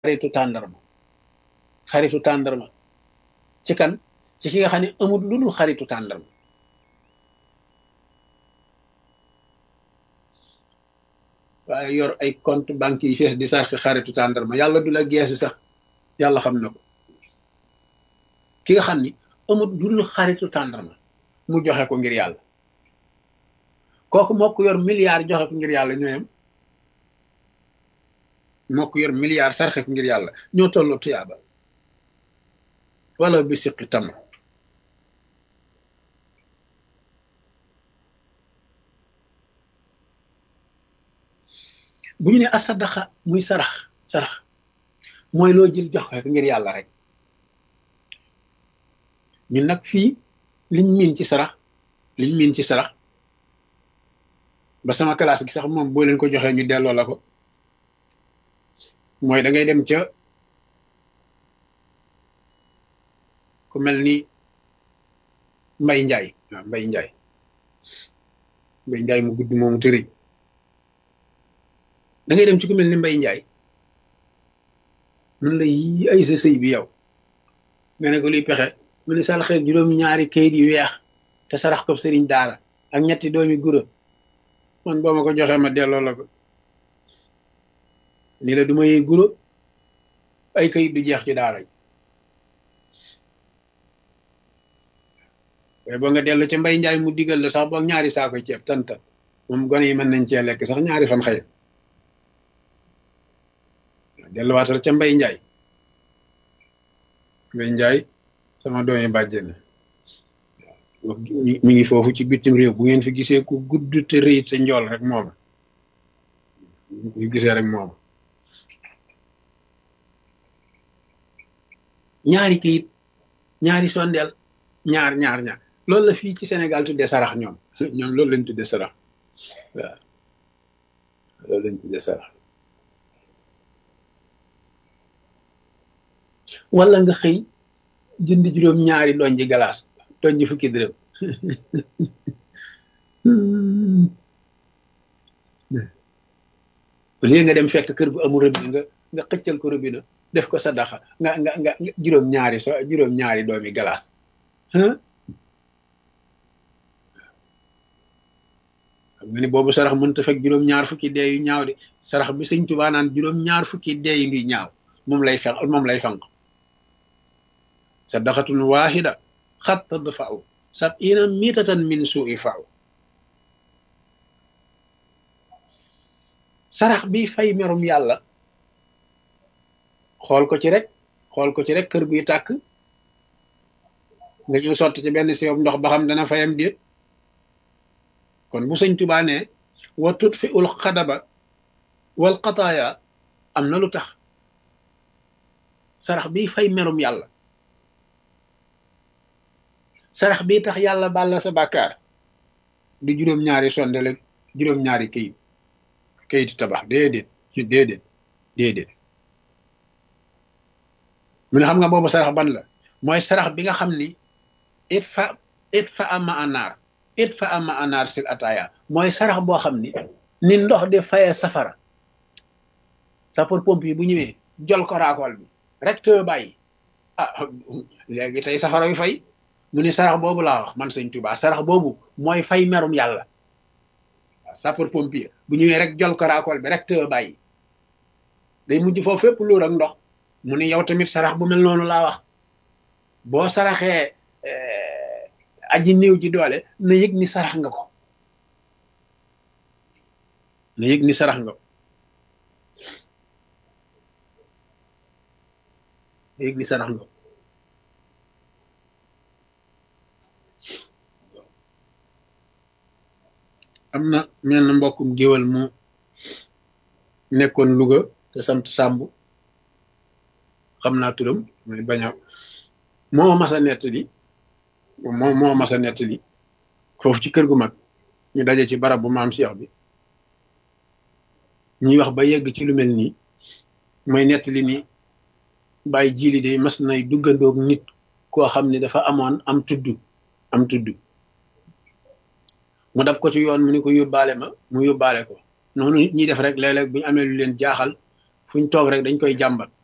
xaritu tàndarma xaritu tàndarma ci kan ci ki nga xam ne amul lu dul xaritu tàndarma waaye yor ay compte banque yi fees di sarxi xaritu tàndarma yàlla du la geesu sax yàlla xam na ko ki nga xam ni amul lu dul xaritu tàndarma mu joxe ko ngir yàlla kooku moo ko yor milliard joxe ko ngir yàlla ñooyam moo ko yor milliard sarxe ko ngir yàlla ñoo tolloo tuyaaba wala bi siqi tam bu ñu ne asadaxa muy sarax sarax mooy loo jël jox ko ngir yàlla rek ñun nag fii liñ miin ci sarax liñ miin ci sarax ba sama classe gi sax moom boo leen ko joxee ñu delloo la ko mooy da ngay dem ca ku mel ni mbay njaay waaw mbay njaay mbay njaay mu gudd moomu tëri da ngay dem ci ku mel ni mbay njaay mun la yi ay sa sëy bi yow nga ne ko luy pexe mu ne saraxee juróom ñaari kayit yu weex te sarax ko sëriñ daara ak ñetti doomi gura man boo ma ko joxee ma delloo la ko ni la du ma yee guro ay kayit du jeex ci daara ji waaye boo nga dellu ci mbay njaay mu digal la sax boog ñaari saako ceeb tanta moom gone yi mën nañ cee lekk sax ñaari fan xëy delluwaatal ca mbay njaay mbay njaay sama doomi bàjjen mi ngi foofu ci bitim réew bu ngeen fi gisee ku gudd te rëy te njool rek mooma ñu gisee rek mooma ñaari kayit ñaari sondeel ñaar ñaar ñaar loolu la fii ci Sénégal tuddee sarax ñoom ñoom loolu lañ tuddee sarax waaw loolu lañ tuddee sarax wala nga xëy jënd juróom ñaari doñ ji galaas doñ ji fukki dërëm léegi nga dem fekk kër gu amul robinet nga nga xëccal ko robinet def ko sadaxa nga nga nga juróom ñaari so juróom ñaari doomi galaas xam nga ni boobu sarax mënta fekk juróom ñaar fukki dee yu ñaaw de sarax bi sëñ Tuubaa naan juróom ñaar fukki dee yu ngi ñaaw moom lay fenq moom lay fanq sadaxatun waahida xat tadfa'u sab'ina mitatan min su'i fa'u sarax bi fay merum yàlla xool ko ci rek xool ko ci rek kër guy tàkk nga ñëw sotti ci benn siyob ndox ba xam dana fayam déet kon bu sëñ Tuubaa ne wa tutfi ul xadaba wal xataaya am na lu tax sarax bi fay merum yàlla sarax bi tax yàlla bàlla sa bàkkaar du juróom-ñaari sondele juróom-ñaari kayit kayitu tabax déedéet ci déedéet déedéet mu ne xam nga boobu sarax ban la mooy sarax bi nga xam ni it fa it fa ama anaar it fa ama anaar sil ataaya mooy sarax boo xam ni ni ndox di fayee safara sapeur pompier bu ñëwee jol ko raakool bi rek te bàyyi ah léegi tey safara wi fay mu ni sarax boobu laa wax man sëñ Tuubaa sarax boobu mooy fay merum yàlla waaw sapeur pompier bu ñëwee rek jol ko raakool bi rek te bàyyi day mujj foofu fépp luur ak ndox mu ni yow tamit sarax bu mel noonu laa wax boo saraxee aji néew ji doole na yëg ni sarax nga ko na yëg ni sarax nga ko na yëg ni sarax nga ko am na mel na mbokkum géwal mu nekkoon Louga te sant Sàmb xam naa turam muy bañ a moo mas a nettali moo moo mas a nettali foofu ci kër gu mag ñu daje ci barab bu maam Cheikh bi ñuy wax ba yegg ci lu mel nii mooy nettali ni bàyyi jiili de mas nay duggandoog nit koo xam ne dafa amoon am tudd am tudd mu dab ko ci yoon mu ni ko yóbbaale ma mu yóbbaale ko noonu nit ñi def rek léeg-léeg bu ñu amee lu leen jaaxal fu ñu toog rek dañ koy jàmbat